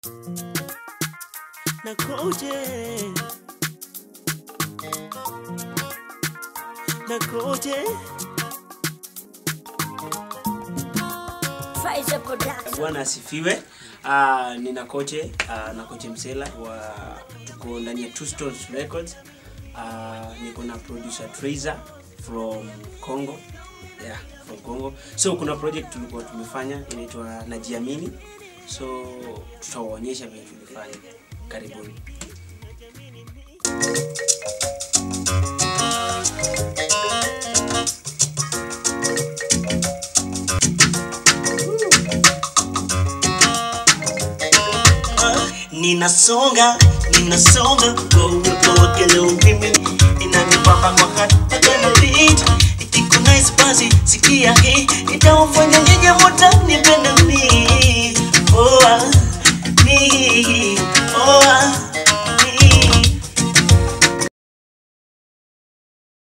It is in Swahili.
na koje na koje Faiza Production. bwana asifiwe uh, nina koche uh, na koche msela wa tuko ndani ya Two Stones records uh, niko na producer Trazer from congo yeah, from congo so kuna project tulikuwa tumefanya inaitwa najiamini so tutawaonyesha vile tulifanya karibuni ninasonga ninasonga kwa uwepo wake leo mimi inanipamba kwa hata kama beat ikiko nice basi sikia hii itawafanya nyinyi wote nipende mimi oh, ah, mimi